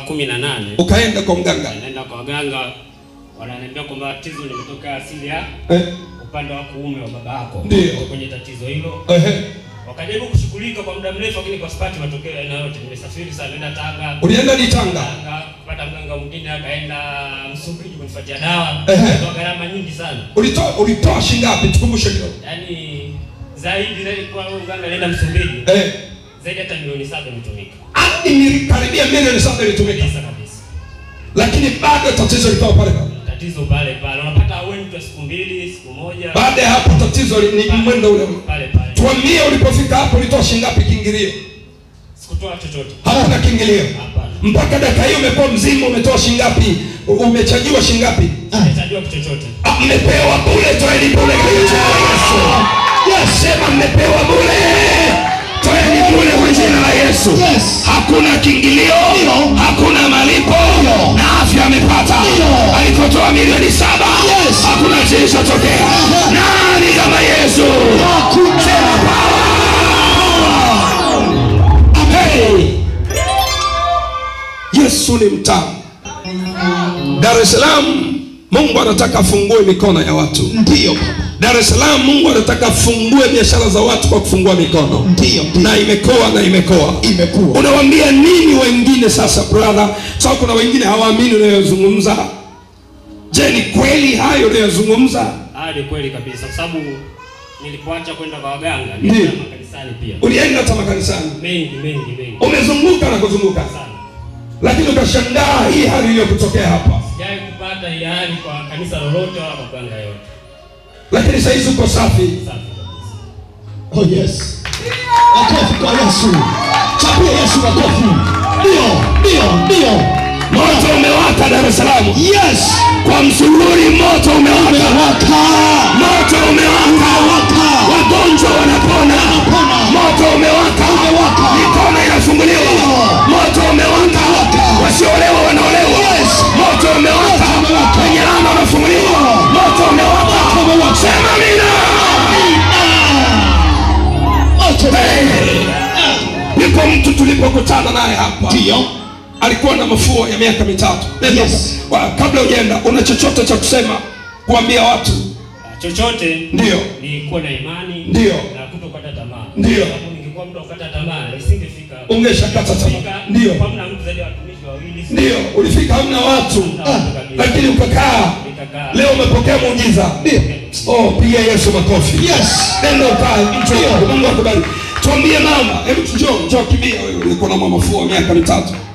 kumi na nane ukaenda kwa mganga naenda kwa waganga, wananiambia kwamba tatizo limetoka asili ya eh, upande wa kuume wa baba yako, Ndiyo. Uko kwenye tatizo hilo. ehe. Wakajaribu kushughulika kwa muda mrefu, lakini kwa sipati matokeo ya aina yote. Nimesafiri sana, nenda Tanga, ulienda ni Tanga Tanga kupata mganga mwingine, akaenda Msumbiji kunifuatia dawa Ehe. kwa gharama nyingi sana, ulitoa ulitoa shingapi tukumbushe kidogo yaani zaidi zaidi kwa huyo mganga alienda Msumbiji, eh, zaidi hata milioni saba imetumika hadi mili- karibia milioni saba ilitumika kabisa kabisa. lakini bado tatizo likawa pale pale Tatizo pale pale, unapata aweni tu ya siku mbili siku moja, baada ya hapo tatizo li- ni mwendo ule ule pale pale, tuambie ulipofika hapo ulitoa shingapi kiingilio sikutoa chochote hakuna kiingilio hapana, mpaka dakika hii umekuwa mzima umetoa shingapi U- umechajiwa shingapi sitajua kitu chochote. Ah, mmepewa bure toeni bure kwa jina la yesu sema mmepewa bure toeni bure kwa jina la yesu Yes. hakuna kiingilio hakuna malipo na afya amepata alikotoa milioni saba Yes. hakuna kilichotokea nani kama yesu Sema power. Hey. yesu ni mtamu dar es salaam mungu anataka afungue mikono ya watu Ndiyo baba. dar es salaam mungu anataka afungue biashara za watu kwa kufungua mikono Ndiyo, ndiyo. na imekoa na imekoa Imekuwa. unawambia nini wengine sasa brother sababu kuna wengine hawaamini unayozungumza je ni kweli hayo unayozungumza Ah, ni kweli kabisa, kwa sababu nilipoacha kwenda kwa waganga Ndiyo. nilienda makanisani pia, ulienda hata makanisani mengi mengi mengi umezunguka na kuzunguka sana. lakini ukashangaa hii hali iliyokutokea hapa Sijai kupata ile hali kwa kanisa lolote wala kwa mganga yote. lakini sahizi uko safi Safi kabisa. Oh yes. Makofi kwa Yesu. Chapia Yesu makofi. Ndio, ndio, ndio. moto umewaka dar es salaam Yes. kwa msururi moto umewaka Umewaka. moto umewaka Umewaka. wagonjwa wanapona Wanapona. moto umewaka Umewaka. mikono inafunguliwa moto umewaka Umewaka. wasiolewa wanaolewa Yes. moto umewaka Moto umewaka. wenye lana wanafunguliwa moto umewaka Moto umewaka. sema mina Moto. niko mtu tulipokutana naye hapa Ndio. alikuwa na mafua ya miaka mitatu Nenda. Yes. Wa- kabla ujaenda una chochote cha kusema kuambia watu Ah, Chochote Ndiyo. ni kuwa na imani Ndiyo. na kutokata tamaa. Ndiyo. Kwa sababu ningekuwa mtu wa kukata tamaa nisingefika. hapa. Ungeshakata tamaa. Nisingefika, Ndiyo. Kwa mna mtu zaidi ya watumishi wawili. ndio ulifika hamna watu Hamna watu kabisa. lakini ukakaa Nikakaa. leo umepokea muujiza Ndio. oh piga yesu makofi Yes. nenda ukae njoo mungu akubariki tuambie mama hebu njoo njoo kimbia wewe ulikuwa na mafua miaka mitatu